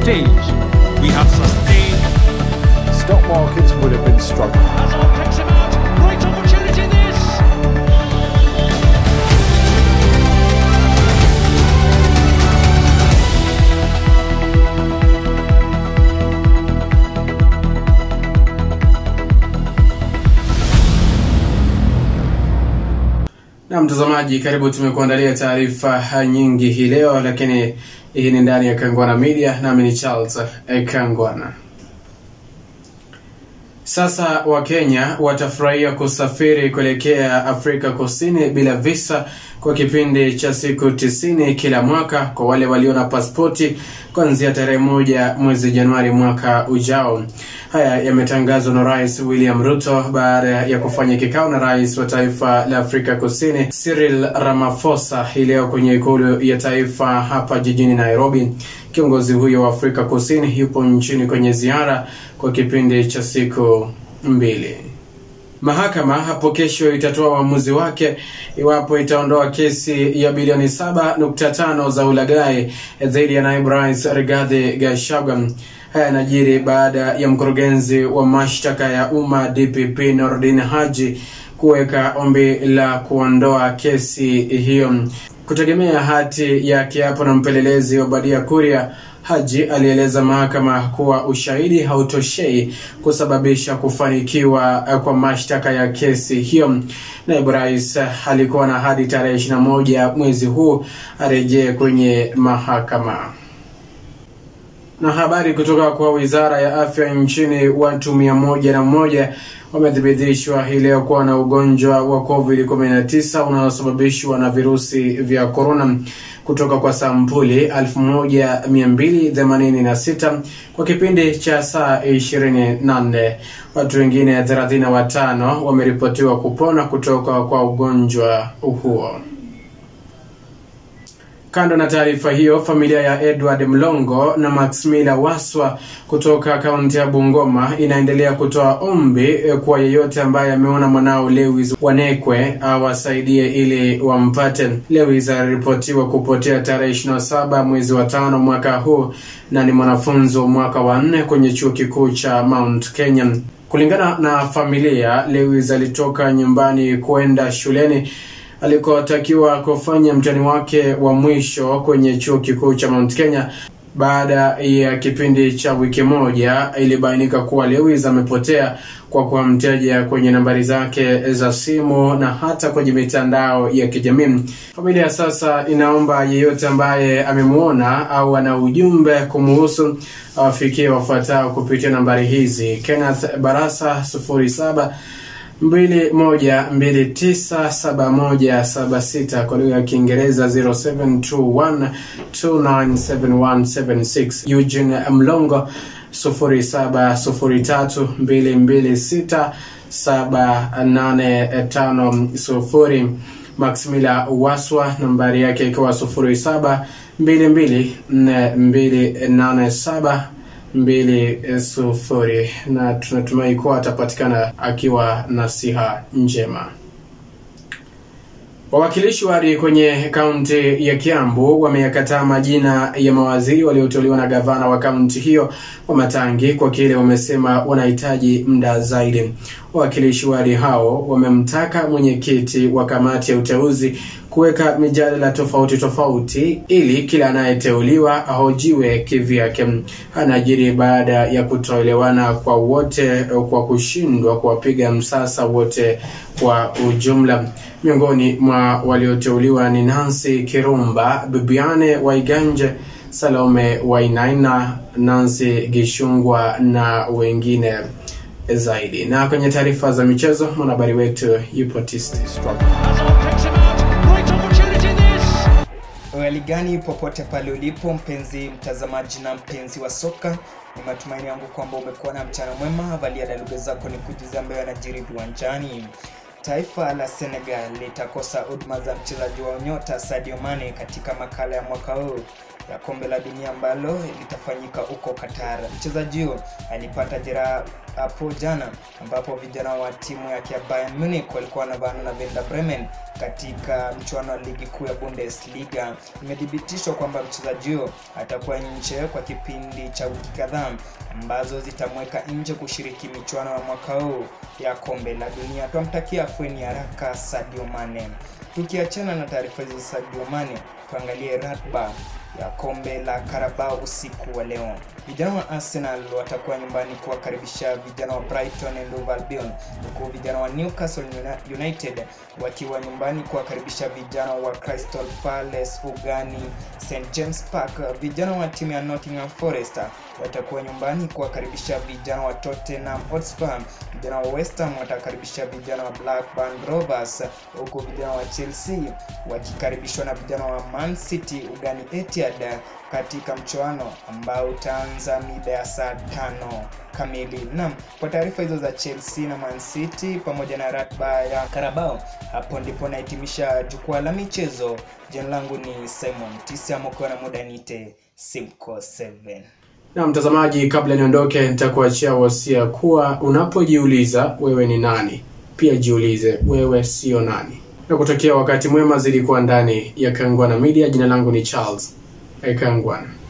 stage, we have sustained. Stock markets would have been struggling. Hazard picks him out. Great opportunity this. Na mtazamaji, karibu. Tumekuandalia taarifa nyingi hii leo, lakini hii ni ndani ya Kangwana Media, nami ni Charles eh, Kangwana. Sasa Wakenya watafurahia kusafiri kuelekea Afrika Kusini bila visa kwa kipindi cha siku tisini kila mwaka kwa wale walio na pasipoti kuanzia tarehe moja mwezi Januari mwaka ujao. Haya yametangazwa na Rais William Ruto baada ya kufanya kikao na rais wa taifa la Afrika Kusini Cyril Ramaphosa hii leo kwenye ikulu ya taifa hapa jijini Nairobi. Kiongozi huyo wa Afrika Kusini yupo nchini kwenye ziara kwa kipindi cha siku mbili. Mahakama hapo kesho itatoa uamuzi wake iwapo itaondoa kesi ya bilioni 7.5 za ulaghai dhidi ya naibu rais Rigathi Gachagua. Haya yanajiri baada ya mkurugenzi wa mashtaka ya umma DPP Nordin Haji kuweka ombi la kuondoa kesi hiyo. Kutegemea hati ya kiapo na mpelelezi Obadia Kuria, Haji alieleza mahakama kuwa ushahidi hautoshei kusababisha kufanikiwa kwa mashtaka ya kesi hiyo. Naibu rais alikuwa na hadi tarehe 21 mwezi huu arejee kwenye mahakama. Na habari kutoka kwa wizara ya afya nchini, watu mia moja na moja wamethibitishwa hii leo kuwa na ugonjwa wa COVID-19 unaosababishwa na virusi vya korona kutoka kwa sampuli 1286 kwa kipindi cha saa 24. Watu wengine 35 wameripotiwa kupona kutoka kwa ugonjwa huo. Kando na taarifa hiyo, familia ya Edward Mlongo na Maximila Waswa kutoka kaunti ya Bungoma inaendelea kutoa ombi kwa yeyote ambaye ameona mwanao Lewis Wanekwe awasaidie ili wampate. Lewis aliripotiwa kupotea tarehe 27 mwezi wa tano mwaka huu na ni mwanafunzi wa mwaka wa nne kwenye chuo kikuu cha Mount Kenya. Kulingana na familia, Lewis alitoka nyumbani kwenda shuleni alikotakiwa kufanya mtihani wake wa mwisho kwenye chuo kikuu cha Mount Kenya. Baada ya kipindi cha wiki moja, ilibainika kuwa Lewis amepotea kwa kuwa mteja kwenye nambari zake za simu na hata kwenye mitandao ya kijamii. Familia sasa inaomba yeyote ambaye amemwona au ana ujumbe kumuhusu awafikie wafuatao kupitia nambari hizi: Kenneth Barasa 07 mbili moja mbili tisa saba moja saba sita kwa lugha ya Kiingereza 0721297176 Eugene Mlongo sufuri saba sufuri tatu mbili mbili sita saba nane tano sufuri Maximila Waswa nambari yake ikiwa sufuri saba mbili mbili nne mbili nane saba mbili sufuri na tunatumai kuwa atapatikana akiwa na siha njema. Wawakilishi wadi kwenye kaunti ya Kiambu wameyakataa majina ya mawaziri walioteuliwa na gavana wa kaunti hiyo wa Matangi kwa kile wamesema wanahitaji muda zaidi. Wawakilishi wadi hao wamemtaka mwenyekiti wa kamati ya uteuzi kuweka mijadala tofauti tofauti ili kila anayeteuliwa ahojiwe kivyake. Anajiri baada ya kutoelewana kwa wote kwa kushindwa kuwapiga msasa wote kwa ujumla. Miongoni mwa walioteuliwa ni Nancy Kirumba, Bibiane Waiganje, Salome Wainaina, Nancy Gishungwa na wengine zaidi. Na kwenye taarifa za michezo, mwanahabari wetu yupo tisti Hazard picks him out. Great opportunity this. Hali gani popote pale ulipo mpenzi mtazamaji na mpenzi wa soka, ni matumaini yangu kwamba umekuwa na mchana mwema. Valia daluga zako ni kujuza ambayo yanajiri viwanjani. Taifa la Senegal litakosa huduma za mchezaji wa nyota Sadio Mane katika makala ya mwaka huu ya kombe la dunia ambalo litafanyika huko Qatar. Mchezaji huyo alipata jeraha hapo jana, ambapo vijana wa timu yake ya Bayern Munich walikuwa wanavaana na Werder Bremen katika mchuano wa ligi kuu ya Bundesliga. Imethibitishwa kwamba mchezaji huyo atakuwa nje kwa kipindi cha wiki kadhaa ambazo zitamweka nje kushiriki michuano ya mwaka huu ya kombe la dunia. Twamtakia afueni haraka Sadio Mane. Tukiachana na taarifa hizi za Sadio Mane, tuangalie ratiba ya kombe la Carabao usiku wa leo. Vijana wa Arsenal watakuwa nyumbani kuwakaribisha vijana wa Brighton and Hove Albion, huku vijana wa Newcastle United wakiwa nyumbani kuwakaribisha vijana wa Crystal Palace ugani St James Park. Vijana wa timu ya Nottingham Forest watakuwa nyumbani kuwakaribisha vijana wa Tottenham Hotspur. Vijana wa West Ham watakaribisha vijana wa Blackburn Rovers, huku vijana wa Chelsea wakikaribishwa na vijana wa Man City ugani Etihad katika mchuano ambao utaanza mida ya saa tano kamili. Naam, kwa taarifa hizo za Chelsea na Man City pamoja na ratiba ya Carabao, hapo ndipo nahitimisha jukwaa la michezo. Jina langu ni Simon Tisia Mokoa na muda nite Simco 7. Na mtazamaji, kabla niondoke, nitakuachia wasia kuwa unapojiuliza wewe ni nani, pia jiulize wewe sio nani. Na kutokea wakati mwema zilikuwa ndani ya Kangwana Media. Jina langu ni Charles Ekangwana.